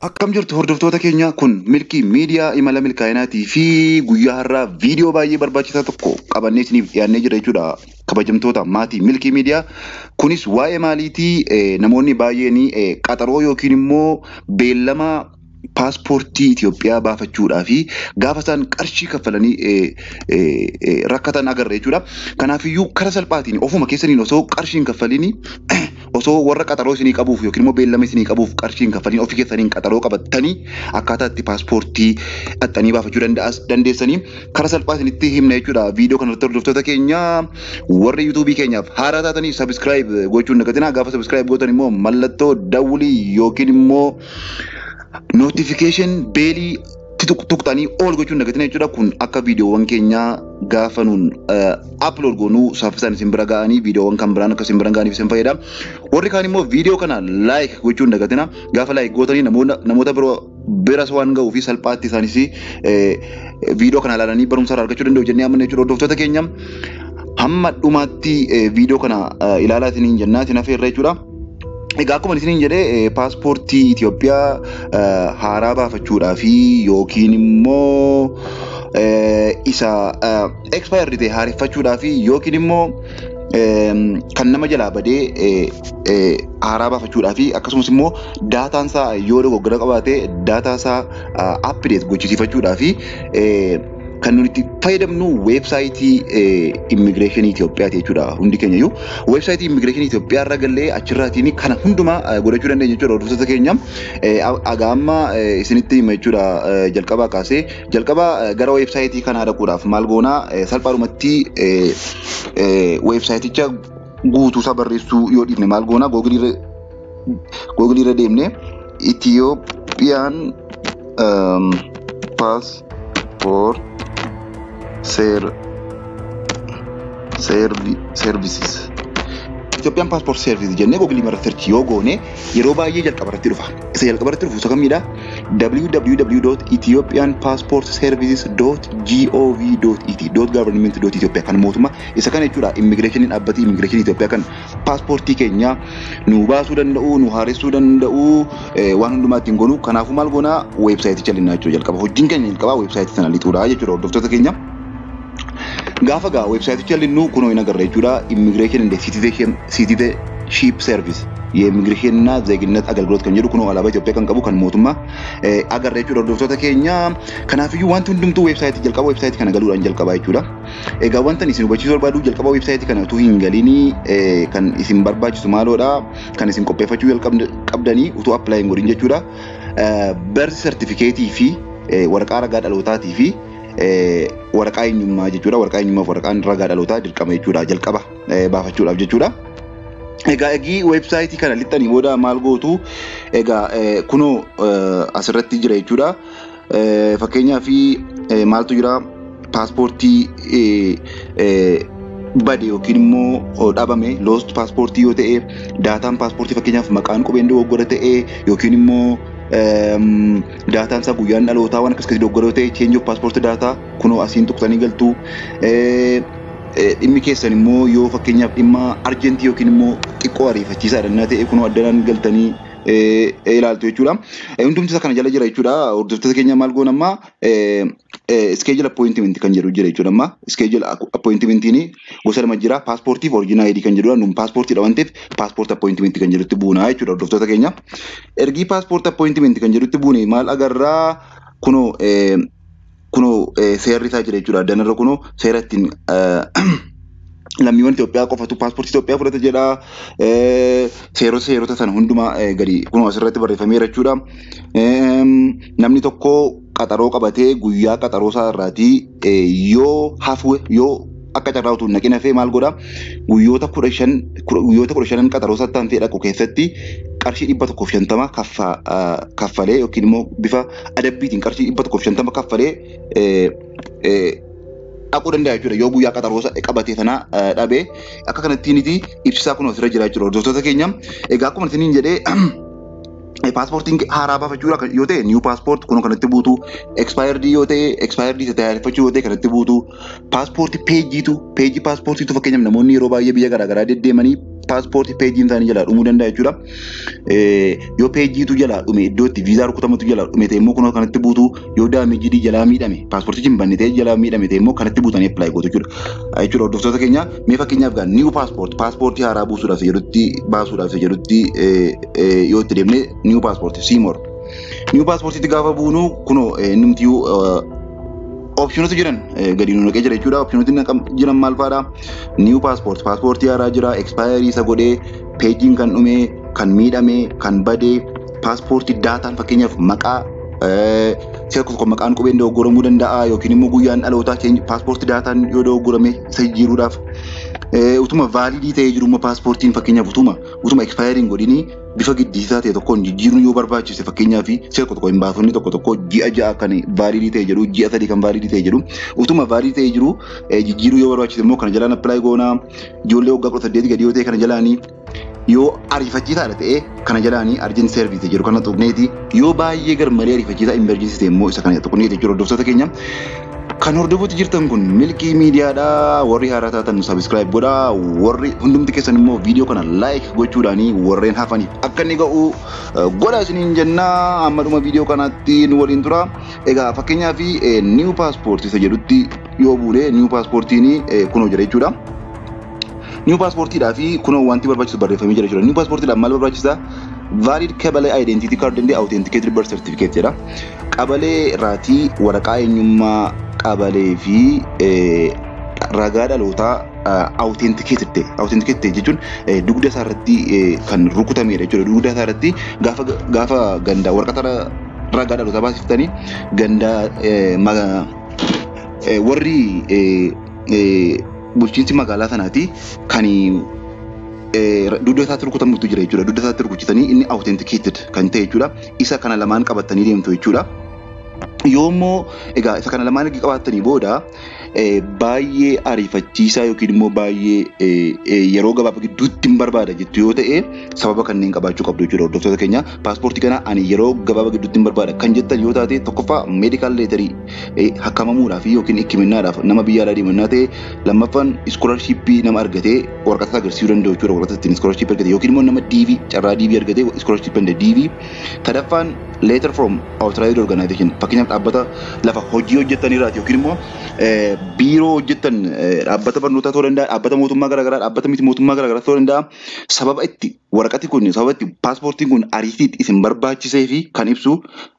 Akkam jirtu hordoftoota keenya kun milkii miidiyaa imala milkaa'inaatii fi guyyaa har'aa viidiyoo baay'ee barbaachisaa tokko qabannee isiniif dhiyaannee jira jechuudha. Kabajamtoota maatii milkii miidiyaa kunis waa'ee maaliitii eh, namoonni baay'een eh, qaxaroo yookiin immoo beellama paaspoortii Itoophiyaa baafachuudhaa fi gaafa isaan qarshii kaffalanii eh, eh, eh, rakkatan agarra jechuudha. Kanaafiyyuu karaa salphaatiin ofuma keessaniin osoo qarshii hin kaffaliin osoo warra qaxaroo isinii qabuuf yookiin immoo beellama isinii qabuuf qarshii hin kaffaliin ofii keessaniin qaxaroo qabattanii akkaataa itti paaspoortii dhaxxanii baafachuu danda'as dandeessanii karaa salphaa isinitti himna jechuudha. Viidiyoo kanarratti hordoftoota keenya warri yuutuubii keenyaaf haaraa taatanii sabiskiraayib gochuun dagatinaa gaafa sabiskiraayib gootan immoo mallattoo dawulii yookiin immoo notifiikeeshin beelii tuqxanii ol gochuun dagatina jechuudha. Kun akka viidiyoowwan keenyaa gaafa nuun upload goonuu saffisaan isin bira ga'anii viidiyoowwan kan biraan akka isin bira ga'aniif isin fayyada. Warri kaan immoo viidiyoo kana like gochuun dagatina. Gaafa like gootanii namoota biroo biras waan ga'uu fi salphaatti isaanis viidiyoo kana ilaalanii barumsa irraa argachuu danda'u jennee amanna jechuudha hordoftoota keenya. Hamma dhumaatti viidiyoo kana ilaalaa isiniin jennaa isin hafeerra jechuudha. Egaa akkuma isiniin jedhee paaspoortii Itoophiyaa haaraa baafachuudhaa fi yookiin immoo isa expired ta'e haareffachuudhaa fi yookiin immoo kan nama jalaa badee haaraa baafachuudhaa fi akkasumas immoo daataan isaa yoo dogoggora qabaate daataa isaa update gochisiifachuudhaa fi kan nuti itti fayyadamnu weebsaayitii immigireeshinii Itoophiyaati jechuudha hundi keenya iyyuu. Weebsaayitii immigireeshinii Itoophiyaa irra gallee achirraatiin kana hundumaa godhachuu dandeenya jechuudha hordoftoota keenya. Egaa amma isinitti hima jechuudha jalqabaa kaasee jalqaba gara weebsaayitii kanaa dhaquudhaaf maal goonaa salphaadhumatti weebsaayiticha guutuusaa barreessuu yoo dhiifne maal goonaa googilii irra deemne Itiyoophiyaan paaspoort ser servi services Itoophiyaan paaspoort service jennee googilii irra search yoo goone yeroo baay'ee jalqaba irratti dhufa. Isa jalqaba irratti dhufu isa kamidha? www.ethiopianpassportservices.gov.et .government.ethiopia kan mootummaa isa kana jechuudha immigireeshiniin dhaabbatii immigireeshinii Itoophiyaa kan paaspoortii keenya nu baasuu danda'u nu haaressuu danda'u waan hundumaa ittiin goonu kanaafuu maal goonaa weebsaayiticha linnaa jechuudha jalqaba hojiin keenya jalqabaa weebsaayitii sana lixuudha jechuudha hordoftoota keenya. Gaafa gaa weebsaayiticha linnuu kunoo hin agarra jechuudha immigreeshin and citizenship service የኢሚግሬሽንና ዜግነት አገልግሎት kan jedhu kunoo alaabaa Itoophiyaa kan qabu kan mootummaa agarra jechuudha hordoftoota keenya. Kanaafiyyuu wanti hundumtuu weebsaayitii jalqaba weebsaayitii kana galuudhaan jalqabaa jechuudha. Egaa wanta isin hubachiisuu barbaadu jalqaba weebsaayitii kana utuu hin galinii kan isin barbaachisu maaloodha kan isin qopheeffachuu qabdanii utuu appilaayin godhin jechuudha. Barsi sartifikeetii fi waraqaa ragaa dhalootaatii fi waraqaa eenyummaa jechuudha. Waraqaa eenyummaa fi waraqaan ragaa dhalootaa dirqama jechuudha jalqaba baafachuudhaaf jechuudha. Egaa egii weebsaayitii kana lixxanii booda maal gootu egaa kunoo asirratti jira jechuudha. Fakkeenyaaf maaltu jira paaspoortii bade yookiin immoo dhabame loost paaspoortii yoo ta'e daataan paaspoortii fakkeenyaaf maqaan qubeen dogoggora ta'e yookiin immoo daataan isaa guyyaan dhalootaa waan akkas akkasii dogoggora yoo ta'e change of passport daataa kunoo asiin tuqsanii galtu. dhimmi keessan immoo yoo fakkeenyaaf dhimma arjentii yookiin immoo xiqqoo ariifachiisaa dhannaa ta'e kunoo addanaan galtanii ilaaltu jechuudha. Hundumti isaa kana jala jira jechuudha. Hordoftoota keenya maal goon amma iskeejil appointimenti kan jedhu jira jechuudha amma iskeejil appointimentiin gosa lama jira paaspoortii fi oriijinaa ayidii kan jedhudha. Nun paaspoortiidha waan ta'eef paaspoortii appointimenti kan jedhutti buunaa jechuudha hordoftoota keenya. Ergii paaspoortii appointimenti kan jedhutti buune maal agarraa kunoo kunoo seerri isaa jira jechuudha. Addanarra kunoo seera ittiin lammiiwwan Itoophiyaa qofatu paaspoortii Itoophiyaa fudhata jedha. Seerota seerota sana hundumaa gadi kunoo asirratti barreeffameera jechuudha. Namni tokko qaxaroo qabatee guyyaa qaxaroo isaa irraatii yoo hafu yoo akka carraa utuu naqin hafee maal godha guyyoota kudha shan guyyoota kudha shanan qaxaroo isaa ta'an dhaqu keessatti qarshii dhibba tokkoof shantama kaffalee yookiin immoo bifa adabbiitiin qarshii dhibba tokkoof shantama kaffalee dhaquu danda'a jechuudha yoo guyyaa qaxaroo qabatee sana dhabee akka kanattiiniti ibsisaa kun asirra jira jechuudha hordoftoota keenya egaa akkuma isiniin jedhee paaspoortiin haaraa baafachuudha yoo ta'e niiw paaspoort kun kanatti buutu ekspaayirdii yoo ta'e ekspaayirdii isa tajaajilfachuu yoo ta'e kanatti buutu paaspoortii peejiitu peejii paaspoortiitu fakkeenyaaf namoonni yeroo baay'ee biyya garaagaraa deddeemanii paaspoortii peejiin isaanii jalaa dhumuu danda'a jechuudha. Yoo peejiitu jalaa dhume iddoo itti viizaa rukutamatu jalaa dhume ta'e immoo kunoo kanatti buutu yoo daamejidii jalaa miidhame paaspoortichi hin banne ta'e jalaa miidhame ta'e immoo kanatti buutanii appilaayi gootu jechuudha. Jechuudha hordoftoota keenya mee fakkeenyaaf gaa niiwu paaspoortii paaspoortii haaraa buusuudhaaf jedhutti baasuudhaaf jedhutti yoo itti deemne niiwu paaspoortii siimoor. Niiwu paaspoortiitti gaafa buunu kunoo nimtiyuu opshinoota jiran gadi nu naqee jira jechuudha. Opshinooti jiran maal fa'aadha? Niiwu paaspoortii paaspoortii haaraa jira ekspaayarii isa godhee peejiin kan dhume kan miidhame kan badee paaspoortii daataan fakkeenyaaf maqaa si'a tokko maqaan qubeen dogoggoramuu danda'a yookiin immoo guyyaan dhalootaa keenya paaspoortii daataan yoo dogoggorame isa jijjiiruudhaaf utuma vaalidii ta'ee jiru paaspoortiin fakkeenyaaf utuma utuma ekspaayarii godhinii bifa giddisiisaa ta'e tokkoon jijjiiruun yoo barbaachise fakkeenyaaf si'a tokko tokko hin baasonni tokko tokko ji'a ja'a kan vaalidii ta'e jedhu ji'a sadii kan vaalidii ta'e jedhu utuma vaalidii ta'e jiru jijjiiruu yoo barbaachise immoo kana jalaan appilaayi goonaa ijoollee waggaa kudha saddeeti gadi yoo ta'e kana jalaanii yoo ariifachiisaadha ta'e kana jalaanii arjin seerviis jedhu kana tuqneeti yoo baay'ee garmalee ariifachiisaa imerjiinsi ta'e immoo isa kana tuqneeti jechuudha hordoftoota keenya. Kan hordofuutti jirtan kun milkii miidiyaadha. Warri haaraa taatan sabiskiraayib godha. Warri hundumti keessan immoo viidiyoo kana laayik gochuudhaani warreen hafaniif akka inni ga'u godha isiniin jennaa. Amma dhuma viidiyoo kanaatti nu waliin tura. Egaa fakkeenyaaf niiwu paaspoortii isa jedhutti yoo buune niiwu paaspoortiin kunoo jira jechuudha. Niiwu paaspoortiidhaa fi kunoo wanti barbaachisu barreeffamee jira jechuudha. Niiwu paaspoortiidhaan maal barbaachisa? Valid Kabalee Identity Card and Authenticated Birth Certificate jedha. Qabalee raatii waraqaa eenyummaa qabalee fi ragaa dhalootaa authenticated ta'e authenticated ta'e jechuun dugda isaa irratti kan rukutamedha jechuudha. Dugda isaa irratti gaafa gaafa gandaa waraqaa ragaa dhalootaa baasiftanii gandaa warri bulchiinsi magaalaa sanaati kan dugda isaatti rukutamutu jira jechuudha. Dugda isaatti rukuchitanii inni authenticated kan ta'e jechuudha. Isa kana lamaan qabatanii deemtu jechuudha. Yoo immoo egaa isa kana lamaan erga qabaatanii booda baay'ee ariifachiisaa yookiin immoo baay'ee yeroo gabaabaa gidduutti hin barbaada jettu yoo ta'e sababa kanneen qabaachuu qabdu jechuudha hordoftoota keenya. Paaspoortii kana ani yeroo gabaabaa gidduutti hin barbaada kan jettan yoo taate tokkoffaa meedikaal leetarii hakkamamuudhaaf yookiin hikkiminnaadhaaf nama biyya alaa deemannaa ta'e lammaffaan iskoolashiippii nama argatee waraqata agarsiisuu danda'u jechuudha waraqata ittiin iskoolashiippii argate yookiin immoo nama diivii carraa diivii argatee iskoolashiippii danda'e diivii. Sadaffaan leetar from authorized organization fakkeenyaaf dhaabbata lafa hojii hojjetanirraati yookiin immoo biiroo hojjetan dhaabbata barnootaa ta'uu danda'a dhaabbata mootummaa garaagaraa dhaabbata miti mootummaa garaagaraa ta'uu danda'a sababa itti waraqati kun sababa itti paaspoortiin kun ariitiitti isin barbaachisee fi kan ibsu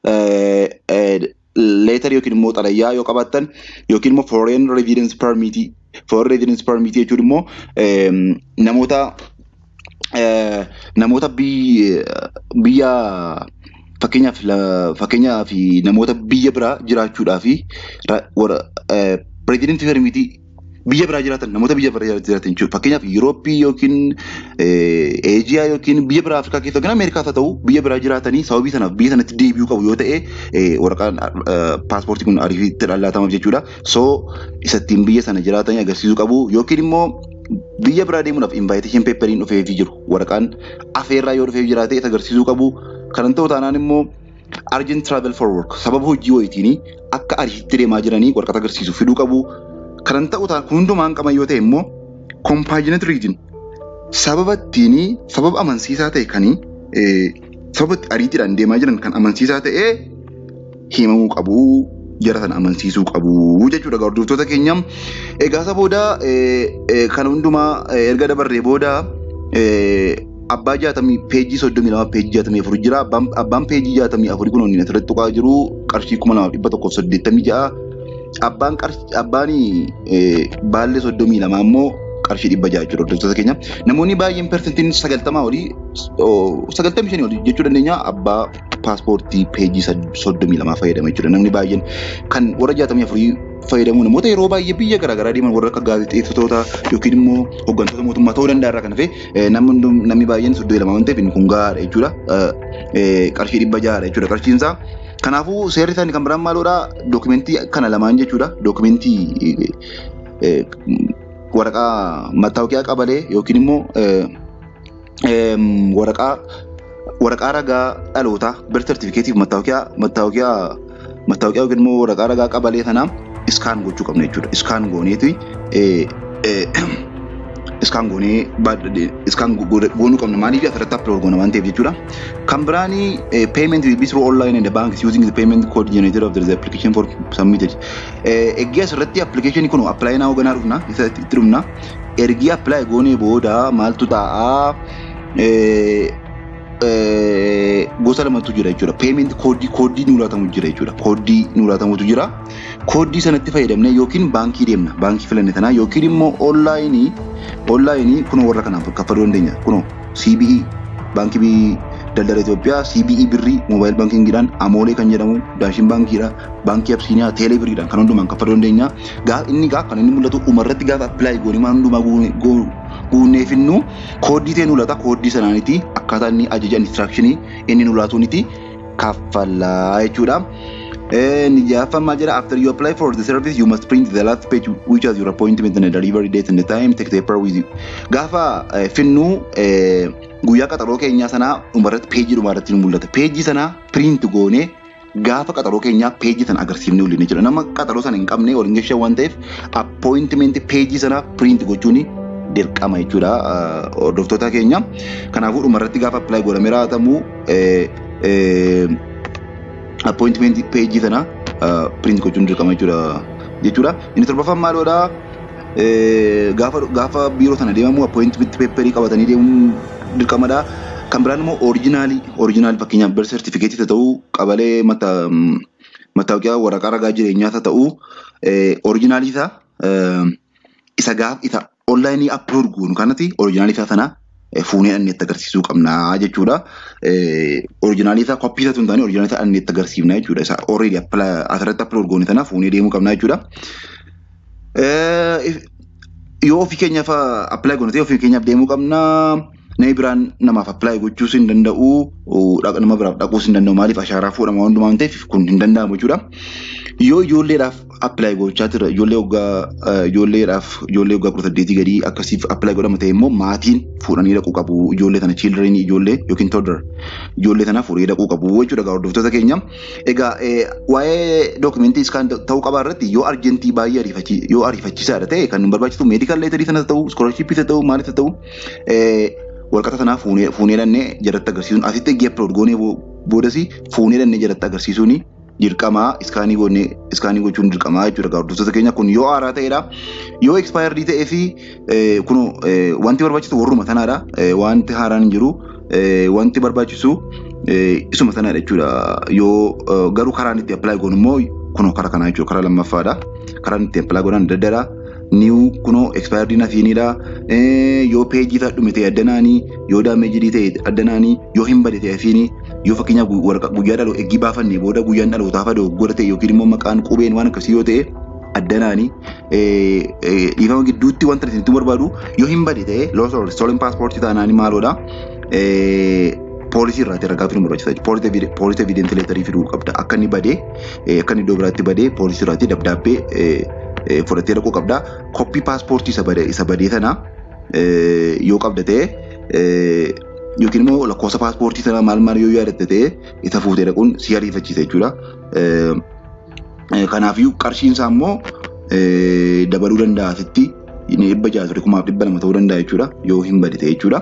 leetar yookiin immoo xalayyaa yoo qabaattan yookiin immoo foreign residence permit foreign residence permit jechuun immoo namoota namoota biyya fakkeenyaaf fakkeenyaaf namoota biyya biraa jiraachuudhaa fi pireezidentii fermiitii biyya biraa jiraatan namoota biyya biraa jiraatan jechuudha. Fakkeenyaaf Yurooppii yookiin Eejiyaa yookiin biyya biraa Afrikaa keessa yookiin Ameerikaas haa ta'u biyya biraa jiraatanii sababii sanaaf biyya sanatti deebi'uu qabu yoo ta'e waraqaan paaspoortii kun ariifitti dhalatamaaf jechuudha. So isattiin biyya sana jiraatanii agarsiisuu qabu yookiin immoo biyya biraa deemuudhaaf invaayitishin peeperiin dhufeefii jiru waraqaan afeerraa yoo dhufeef jiraate isa agarsiisuu qabu. Kanan ta'u taanaan immoo Argent Travel for Work sababa hojii wayitiin akka ariitti deemaa jiranii waraqata agarsiisu fiduu qabu. Kanan ta'u taanaan kun hundumaan qaban yoo ta'e immoo Compassionate Region sababa ittiin sababa amansiisaa ta'e kan sababa ariitiidhaan deemaa jiran kan amansiisaa ta'e himamuu qabu. Jara sana amansiisuu qabu jechuudha hordoftoota keenya. Egaa isa booda kan hundumaa erga dabarree booda abbaa jaatamii peejii soddomii lama peejii jaatamii afur jira. Abbaan peejii jaatamii afurii kun inni asirratti tuqaa jiru qarshii kuma lamaaf dhibba tokkoof saddeettamii ja'a. Abbaan abbaan baallee soddomii lama immoo qarshii dhibba ja'a jechuudha hordoftoota keenya. Namoonni baay'een persentiin sagaltamaa olii sagaltamii shanii olii jechuu dandeenya abbaa paaspoortii peejii soddomii lamaa fayyadama jechuudha. Namni baay'een kan warra jaatamii afurii fayyadamu namoota yeroo baay'ee biyya garaagaraa deeman warra akka gaazexeessitoota yookiin immoo hooggantoota mootummaa ta'uu danda'a irraa kan hafe namni baay'een soddomii lama waan ta'eef inni kun gahaadha jechuudha. Qarshii dhibba ja'aadha jechuudha qarshiinsaa. Kanaafuu seerri isaanii kan biraan maaloodha dookumentii kana lamaan jechuudha. Dookumentii waraqaa mattaawoqiyaa qabalee yookiin immoo waraqaa waraqaa ragaa dhalootaa birth certificateef mattaawoqiyaa mattaawoqiyaa mattaawoqiyaa yookiin immoo waraqaa ragaa qabalee sanaa iskaan gochuu qabna jechuudha. Iskaan gooneeti iskaan goonee iskaan goonuu qabna maaliif asirratti upload goona waan ta'eef jechuudha. Kan biraanii payment will be through online and the bank is using the payment code generated of the application for submitted. Eggee asirratti application kun apply naa hoganaa dhufna itti dhufna. Ergi apply goonee booda maaltu ta'a gosa lamatu jira jechuudha. Payment koodii koodii nuu laatamu jira jechuudha. Koodii nuu laatamutu jira. Koodii sanatti fayyadamne yookiin baankii deemna. Baankii filanne tanaa yookiin immoo onlaayinii onlaayinii kunoo warra kanaaf kaffaluu dandeenya. Kunoo CBE baankii daldala Itoophiyaa CBE birrii moobaayil baankiingiidhaan amoolee kan jedhamu daashin baankiidha baankii absiiniyaa teelee birriidhaan kan hundumaan kaffaluu dandeenya. Gaafa inni gaa kan inni mul'atu dhumarratti gaafa appilaayi goonee waan hundumaa guunneefinnu kooddii ta'e nulata kooddii sanaaniiti akkaataa inni ajaja instructionii inni nulaatuuniti kaffalaa jechuudha. Nijaaffan maal jedha after you apply for the service you must print the last page which has your appointment and the delivery date and the time take the paper with you. Gaafa finnu guyyaa qaxaroo keenyaa sanaa dhumarratti peejii dhumarratti ni mul'ata. Peejii sanaa print goonee gaafa qaxaroo keenyaa peejii sana agarsiifnee olii jechuudha. Nama qaxaroo sana hin qabne waliin geessan waan ta'eef appointment peejii sanaa print gochuuni dirqama jechuudha hordoftoota keenya. Kanaafuu dhumarratti gaafa apply godhamee raawwatamu appointment peejii sana print gochuun dirqama jechuudha. jechuudha. Inni torbaffaan maaloodha? Gaafa gaafa biiroo sana deemamu appointment paperii qabatanii deemuun dirqamadha. Kan biraan immoo orijinaalii orijinaalii fakkeenyaaf bar sertifikeetii ta'uu qabalee mattaawoqiyaa waraqaa ragaa jireenyaa ta'uu orijinaalii isaa isa gaaf isa onlaayinii aplood goonu kanatti orijinaalii isaa sana fuunee dhannee itti agarsiisuu qabna jechuudha. Orijinaalii isaa koppii isaa tun taane orijinaalii isaa dhannee itti agarsiifna jechuudha. Isa already asirratti aplood goone sana fuunee deemuu qabna jechuudha. Yoo ofii keenyaaf appilaayi goone ta'e ofii keenyaaf deemuu qabna. Namni biraan namaaf appilaayi gochuus hin danda'u. Nama biraaf dhaquus hin danda'u. Maaliif ashaaraa fuudhama hundumaa waan ta'eef kun hin danda'amu jechuudha. Yoo ijoolleedhaaf appilaayi gochaa jira ijoollee waggaa ijoolleedhaaf ijoollee waggaa kudha saddeetii gadii akkasiif appilaayi godhama ta'e immoo maatiin fuudhanii dhaquu qabu ijoollee sana children ijoollee yookiin toddler ijoollee sana fuudhee dhaquu qabu jechuudha egaa hordoftoota keenya. Egaa waa'ee dookumentii iskaan ta'uu qabaa irratti yoo arjentii baay'ee ariifachi yoo ariifachiisaadha ta'e kan barbaachisu meedikaal leetarii sanas ta'u iskoolarshippii ta'u maalis ta'u walqata sanaa fuunee dhannee jalatti agarsiisuun asitti eegee appilood goonee boodas fuunee dhannee jalatti agarsiisuuni dirqamaa iskaanii goonee iskaanii gochuun dirqamaa jechuudha hordoftoota keenya kun yoo haaraa ta'edha yoo ekspaayirdii ta'ee fi kun wanti barbaachisu warruma sanaadha wanti haaraan hin jiru wanti barbaachisu isuma sanaadha jechuudha yoo garuu karaan itti appilaayi goonu immoo kun karaa kanaa jechuudha karaa lammaffaadha karaan itti appilaayi godhan adda addaadha. niw kunoo expaayirdii nafiinidha yoo peejii isaa dhume ta'e addanaanii yoo daameejidii ta'e addanaanii yoo hin bade ta'e afiini yoo fakkeenyaaf guyyaa dhaloo eeggii baafannee booda guyyaan dhalootaaf adoo godha ta'e yookiin immoo maqaan qubeen waan akkasii yoo ta'e addanaanii dhiifama gidduutti wanta isinitti barbaadu yoo hin bade ta'e loos or stolen paaspoortii taanaanii maaloodha poolisii irraati ragaa fiduu barbaachisa. Poolisii evidensi leetarii fiduu qabda. Akka inni badee akka inni iddoo biraatti badee poolisii irraati dabdaabbee fudhattee dhaquu qabda. Koppii paaspoortii isa badee sana yoo qabda ta'e yookiin immoo lakkoofsa paaspoortii sana maal maal yoo yaadatte ta'e isa fuutee dhaquun si ariifachiisa jechuudha. Kanaafiyyuu qarshiin isaa immoo dabaluu danda'a asitti dhibba ja'a ture kumaaf dhibba lama ta'uu danda'a jechuudha yoo hin bade ta'e jechuudha.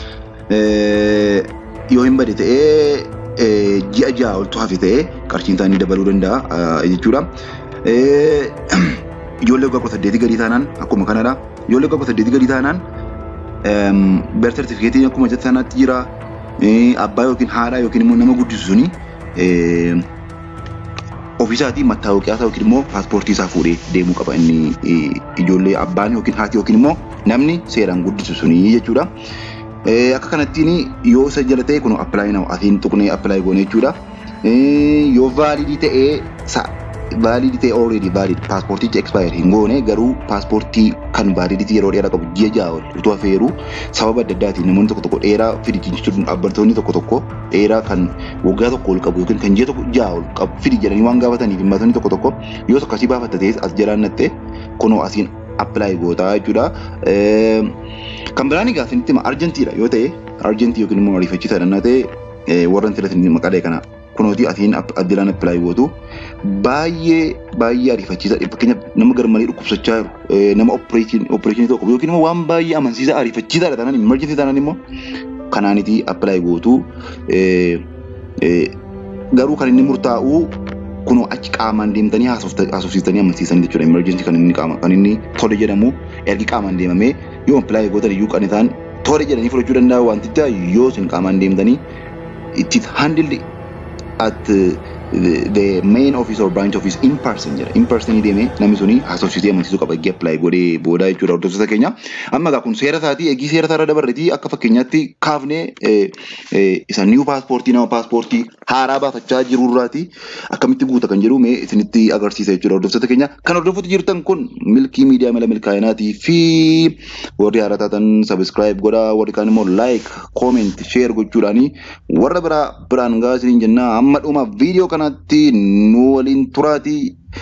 Yoo hin bade ta'ee ji'a ja'a oltu hafe ta'ee qarshiin isaanii dabaluu danda'a jechuudha. ijoollee waggaa kudha saddeetii gadii taanaan akkuma kanadha. Ijoollee waggaa kudha saddeetii gadii taanaan ber sertifikeetiin akkuma jette sanaatti jira. Abbaa yookiin haadha yookiin immoo nama guddisu suni ofiisaatii mattaawaqaa isaa yookiin immoo paaspoortii isaa fuudhee deemuu qaba inni ijoollee abbaan yookiin haati yookiin immoo namni seeraan guddisu suni jechuudha. Akka kanattiin yoo isa jala ta'e kun appilaayi nama asiin tuqnee appilaayi goone jechuudha. Yoo vaalidii ta'ee vaalidii ta'e already valid paaspoortichi expire hin goone garuu paaspoortii kan vaalidii yeroo dheeraa qabu ji'a ja'a ol utuu hafeeru sababa adda addaatiin namoonni tokko tokko dheeraa fidi jechuun dhaabbattoonni tokko tokko dheeraa kan waggaa tokko ol qabu yookiin kan ji'a tokko ja'a ol qabu fidi jedhanii waan gaafataniif himmatonni tokko tokko yoo akkasii baafatta ta'es as jalaan nattee kunoo asiin appilaayi gootaa jechuudha. Kan biraan egaa isinitti hima arjentiidha yoo ta'e arjentii yookiin immoo ariifachiisaadha ta'e warra filatin maqalee kana kunooti atiin addilaan appilaayi gootu baay'ee baay'ee ariifachiisa fakkeenyaaf nama garmalee dhukkubsachaa jiru nama opereeshinii tokko yookiin immoo waan baay'ee amansiisaa ariifachiisaadha taanaan imerjensii taanaan immoo kanaanitii appilaayi gootu garuu kan inni murtaa'u kunoo achi qaamaan deemtanii haasofsiistanii amansiisan jechuudha. Emergency kan inni qaama kan inni tole jedhamu ergi qaamaan deemamee yoo appilaayi gootan iyyuu kan isaan tole jedhanii fudhachuu danda'a wanticha yoo isin qaamaan deemtanii it is handled at the, the main office or branch office in person jedha. In person deemee namni suni haasofsiisee amansiisuu qaba eegee appilaayi godhee booda jechuudha hordoftoota keenya. Amma egaa kun seera isaatii eegii seera isaa irra dabarreetii akka fakkeenyaatti kaafnee isa niiw paaspoortii nama paaspoortii haaraa baafachaa jirurraati akkamitti guuta kan jedhu mee isinitti agarsiisa jechuudha hordoftoota keenya. Kan hordofaa jirtan kun milkii miidiyaa mala milkaa'inaatii fi warri haaraa taatan sabiskiraayib godhaa warri kaan immoo laayik kooment sheer gochuudhaani warra biraa biraan gaa isiniin jennaa amma dhuma viidiyoo kanatti nu waliin turaatii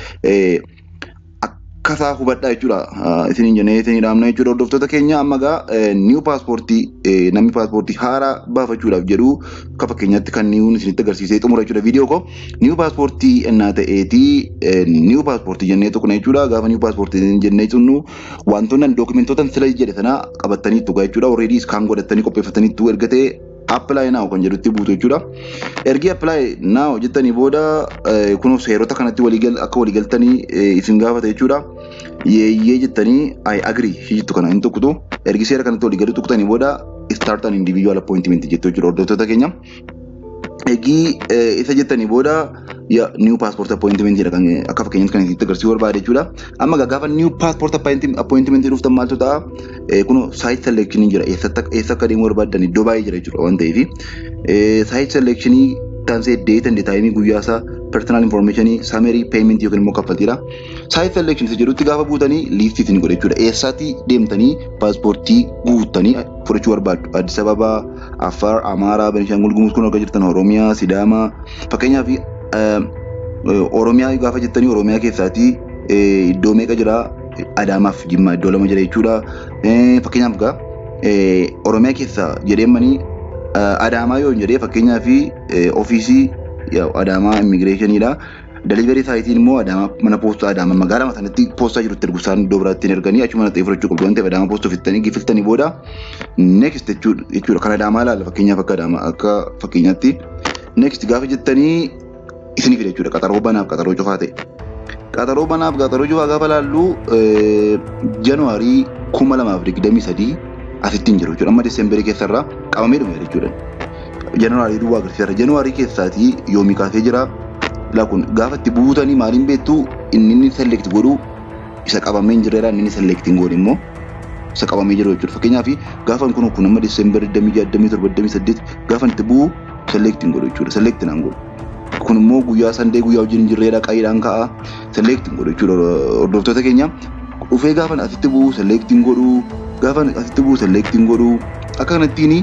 akkasaa hubadhaa jechuudha. Isiniin jennee isinii dhaamna jechuudha hordoftoota keenya amma gaa niiw paaspoortii namni paaspoortii haaraa baafachuudhaaf jedhu akka fakkeenyaatti kan niiwun isinitti agarsiisee xumura jechuudha viidiyoo koo. Niiw paaspoortii ennaa ta'eetii niiw paaspoortii jennee tokko jechuudha gaafa niiw paaspoortii jennee sunnu wantoonni dookumentoota sila jedhe sana qabatanii tugaa jechuudha. Already iskaan godhatanii qopheeffataniitu erga ta'e appilaayi naaw kan jedhutti buutu jechuudha. Ergi appilaayi naaw jettanii booda kunoo seerota kanatti waliigal akka waliigaltanii isin gaafata jechuudha. Yeeyyee jettanii ayi agrii jettu kana hin tuqxu. Ergi seera kanatti waliigaluu tuqxanii booda start an individual appointment jettu jechuudha hordoftoota keenya. Eegii isa jettanii booda niiw paaspoort appointimentii kan akka fakkeenyaatti kan itti agarsiisuu barbaade jechuudha. Amma gaafa niiw paaspoort appointimentii dhuftan maaltu ta'a? Kun saayit selekshinii jira eessa akka deemuu barbaadan iddoo baay'ee jira jechuudha waan ta'eef. Saayit selekshinii taansee deet andi taayimii guyyaa isaa personal informationii samarii payment yookiin immoo kaffaltiidha. Saayit selekshin isa jedhutti gaafa guutanii liistii isin godha jechuudha. Eessaatti deemtanii paaspoortii guuttanii fudhachuu barbaaddu. Addis Ababaa, Affaar, Amaaraa, Benishaangul Gumuz kun argaa jirtan Oromiyaa, Sidaamaa fakkeenyaaf Oromiyaa gaafa jettanii Oromiyaa keessaatii iddoo meeqa jira Adaamaaf Jimmaa iddoo lama jira jechuudha. Fakkeenyaaf gaa Oromiyaa keessa jedheemanii Adaamaa yoo jedhee fakkeenyaaf ofiisii Adaamaa immigireeshiniidha. Deliverii saayitiin immoo Adaamaa mana poostaa Adaamaa magaalaa sanatti poostaa jirutti ergu isaan iddoo biraatti erganii achuma ta'ee fudhachuu qabdu waan ta'eef Adaamaa poostaa ofittanii gifiltanii booda next jechuudha kan Adaamaa ilaalla fakkeenyaaf akka Adaamaa akka fakkeenyaatti next gaafa jettanii isinii fida jechuudha qaxaroo banaaf qaxaroo cufaa ta'e. Qaxaroo banaaf qaxaroo cufaa gaafa laallu januaarii kuma lamaaf digdamii sadii asittiin jiru jechuudha amma desemberii keessarraa qabamee dhume jechuudha. Januaarii duwwaa agarsiisa. Januaarii keessaatii yoomii kaasee jira. Laakun gaafa itti buutanii maaliin beektu inni inni select godhu isa qabamee hin jirreedha inni inni select hin godhu immoo isa qabamee jiru jechuudha. Fakkeenyaaf gaafa kun kun amma desemberii 27 gaafa itti bu'u select hin godhu jechuudha. Select naan godhu. Kun immoo guyyaa sandee guyyaa wajjin hin jirreedha qayiidhaan ka'a select hin godhu jechuudha hordoftoota keenya. Dhufee gaafa asitti bu'u select hin godhu gaafa asitti bu'u select hin godhu akka kanattiin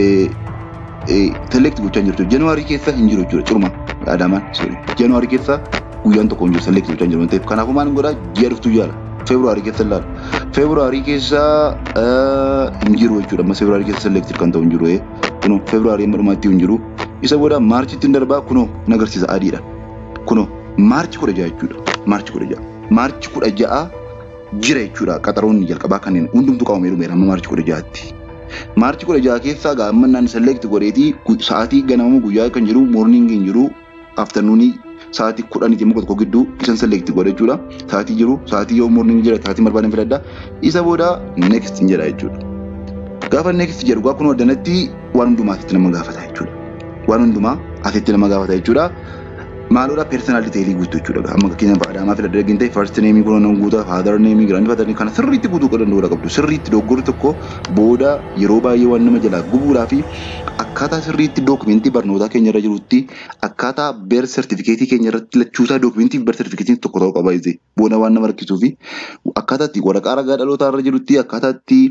select gochaa hin jirtu. Januaarii keessa hin jiru jechuudha ciruma Adaamaan Januaarii keessa guyyaan tokko hin jiru select gochaa hin jiru waan ta'eef kanaafuu maal godhaa ji'a dhuftuu jaala. Feebruaarii keessa ilaala. Feebruaarii keessa hin jiru jechuudha. Amma Feebruaarii keessa select kan ta'u hin jiru. Kunoo Feebruaarii amma dhumaatti hin jiru. Isa booda Maarchitti hin darbaa kunoo hin agarsiisa adiidha. Kunoo Maarchi kudha ja'a jechuudha. Maarchi kudha ja'a. Maarchi kudha ja'a jira jechuudha. Qaxaroonni jalqabaa kanneen hundumtuu qabamee dhumeera amma Maarchi kudha ja'aatti. Maarchi kudha ja'a keessaa gaammanaan select godheetii sa'aatii ganama guyyaa kan jiru morning hin jiru afternoonii sa'aatii kudhaniiti muka tokko gidduu isan select godhe jechuudha. Sa'aatii jiru sa'aatii yoo morning jira sa'aatii barbaadan filadha. Isa booda next hin jedha jechuudha. Gaafa next jedhu gaa kun danatti waan hundumaa asitti nama gaafata jechuudha. Waan hundumaa asitti nama gaafata jechuudha. Maalodha personal detailii guutuu jechuudha. Amma fakkeenyaaf Adaamaa filadha dhagin ta'e first name kun nan guutaa father name grand father name kana sirriitti guutuu danda'uudha qabdu. Sirriitti dogoggorri tokko booda yeroo baay'ee waan nama jalaa gubuudhaa fi akkaataa sirriitti dookumentii barnootaa keenya irra jirutti akkaataa beer sertifikeetii keenya irratti lachuusaa dookumentii beer sertifikeetii tokko ta'uu qaba itti booda waan nama rakkisuu fi akkaataa itti waraqaa ragaa dhalootaa irra jirutti akkaataa itti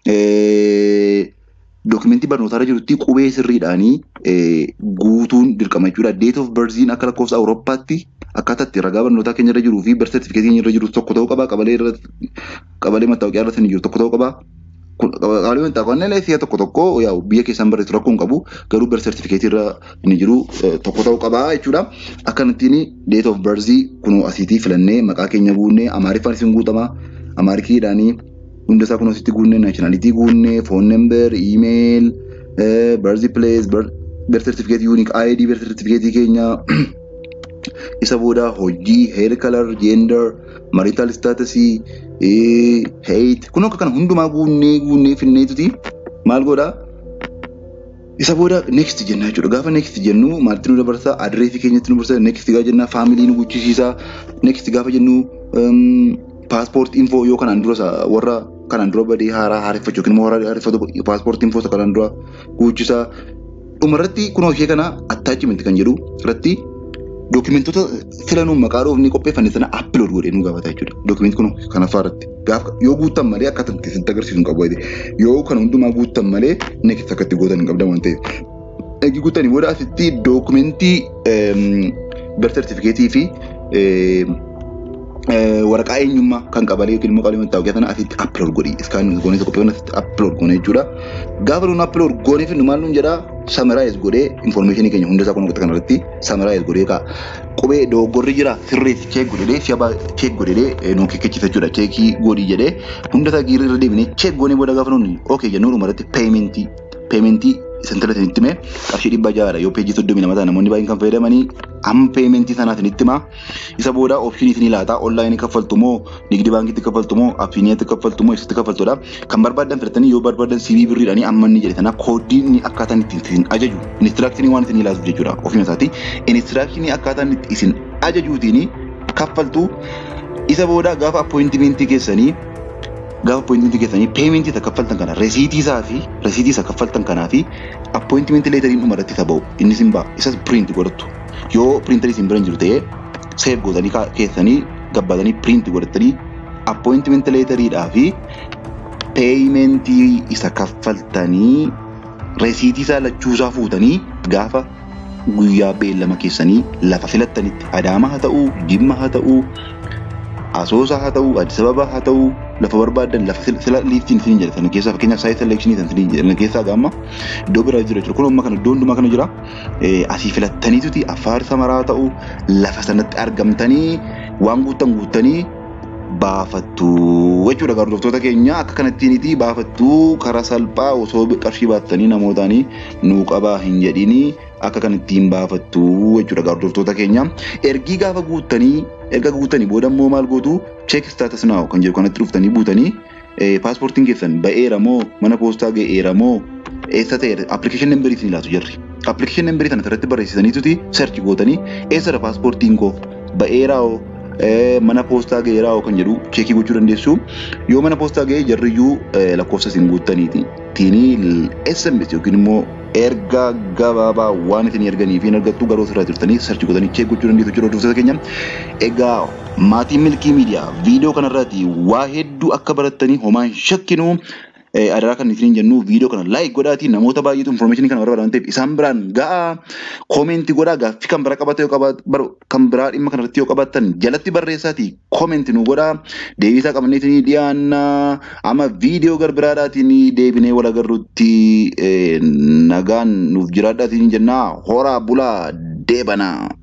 dookumentii barnootaa irra jirutti qubee sirriidhaanii guutuun dirqama jechuudha. Date of birthiin akka lakkoofsa Awurooppaatti akkaataa itti ragaa barnootaa keenya irra jiruu fi beer sertifikeetii keenya irra jiru tokko ta'uu qaba. Qabalee irra qabalee mattaawaqaa irra jiru tokko ta'uu qaba. Qabeenya xaafannee si'a tokko tokko yaa biyya keessaan barreessu rakkoo hin qabu garuu bar sertifikeetii irra inni jiru tokko ta'uu qaba jechuudha. Akkanattiin date of birth kun asiitii filannee maqaa keenya guunnee amaariffaan isin guutama amaarikiidhaanii hunda isaa kun asitti guunnee naashinaalitii guunnee foon nember iimeeyil birth place birth certificate unique ID birth certificate keenya isa booda hojii hair color gender marital status height kun akka kana hundumaa guunnee guunnee finneetuti maal godha isa booda next jenna jechuudha gaafa next jennu maalti nu dabarsa adreesii keenyatti nu dabarsa next gaafa jenna faamilii nu guchisiisa next gaafa jennu paaspoort info yoo kanaan dura warra kanaan dura badee haaraa haareffachuu yookiin immoo haaraa haareffatu paaspoort info kanaan dura guchisa dhumarratti kunoo ishee kana attaachimentii kan jedhu irratti dookimentoota filanuun maqaa dhoofni qopheeffanne sana appilood godhee nu gaafata jechuudha. Dookimentii kun kana fa'aarratti. Gaafa yoo guuttan malee akka itti agarsiisu hin qabu. Yoo kana hundumaa guuttan malee next akka itti gootan hin qabdan waan ta'eef. Eegi guuttanii booda asitti dookimentii birth certificateetii fi waraqaa eenyummaa kan qabalee yookiin immoo qabeenya ta'uu sana asitti appilood godhi. Iskaan goonee tokko qophee asitti appilood goone jechuudha. Gaafa nuun appilood goonee finnu maal nuun jedhaa samaraayis godhee infoormeeshinii keenya hunda isaa kun kanarratti samaraayis godhee kaa qubee dogoggorri jira sirreessi cheek godhee si'a cheek godhee nu kikkechisa jechuudha cheekii godhii jedhee hunda isaa giirri irra deebinee cheek goonee booda gaafa nuun ookee jennuu dhumarratti peementii peementii sentara isinitti himee qarshii dhibba ja'aadha yoo peejii soddomii lama ta'a namoonni baay'een kan fayyadamanii amma peementii sanaa isinitti himaa isa booda oopshinii isinii laata onlaayinii kaffaltu moo nigdi baankiitti kaffaltu moo afiiniyaatti kaffaltu moo eessatti kaffaltudha kan barbaadan filatanii yoo barbaadan CV birriidhaanii amma inni jedhe sana koodii inni akkaataan itti isin ajaju inistiraaktinii waan isin ilaasuuf jechuudha ofuma isaati inistiraaktinii akkaataan itti isin ajajuutiin kaffaltu isa booda gaafa appointimentii keessanii gaafa appointimentii keessanii peementii isa kaffaltan kana resiitii isaa fi resiitii isa kaffaltan kanaa fi appointimentii leetariin dhuma irratti isa ba'u innis hin ba'a isas piriinti godhattu yoo piriintarii isin bira hin jiru ta'ee seef gootanii keessanii gabbaatanii piriinti godhatanii appointimentii leetariidhaa fi peementii isa kaffaltanii resiitii isaa lachuusaa fuutanii gaafa guyyaa beellama keessanii lafa filattanitti adaama haa ta'uu jimma haa ta'uu asoosa haa ta'uu addis ababa haa ta'uu lafa barbaadan lafa sila liiftiin isin jedhe sana keessaa fakkeenyaaf saayit selekshinii san isin jedhe keessaa gaamma iddoo biraa jira jechuudha kun amma kana iddoo hundumaa kana jira asii filattaniituti affaar samaraa ta'uu lafa sanatti argamtanii waan guuttan guuttanii baafattu jechuudha hordoftoota keenya akka kanattiiniti baafattu karaa salphaa osoo qarshii baattanii namootaanii nuu qabaa hin jedhini akka kanattiin baafattu jechuudha hordoftoota keenya ergii gaafa guuttanii erga guuttanii booda immoo maal gootu cheek staatas naaw kan jedhu kanatti dhuftanii buutanii paaspoortiin keessan ba'eera moo mana poostaa ga'eera moo eessa ta'e appilikeeshin nambarii isin ilaatu jirri. Appilikeeshin nambarii kana irratti barreessisaniituti search gootanii eessadha paaspoortiin koo ba'eeraa mana poostaa ga'eeraa kan jedhu cheekii gochuu dandeessu. Yoo mana poostaa ga'ee jarriyyuu lakkoofsa isin guuttaniiti. Tiinii SMS yookiin immoo erga gabaabaa waan isin erganii fi argattu garuu asirraa jirtanii sarchi godhanii cheek gochuu dandeessu jechuudha hordoftoota keenya. Egaa maatii milkii miidiyaa viidiyoo kanarratti waa hedduu akka barattanii homaa hin shakkinu. adaraa kan isin jennu viidiyoo kana laayik godhaatii namoota baay'eetu infoormeeshinii kana barbaadan ta'eef isaan biraan ga'a koomentii godhaa gaaffii kan biraa qabate kan biraa dhimma kanarratti yoo qabaattan jalatti barreessaatii koomentii nu godhaa deebisaa qabneetii dhiyaanna amma viidiyoo garbiraadhaatiin deebinee wal agarrutti nagaan nuuf jiraadhaatiin jennaa horaa bulaa deebanaa.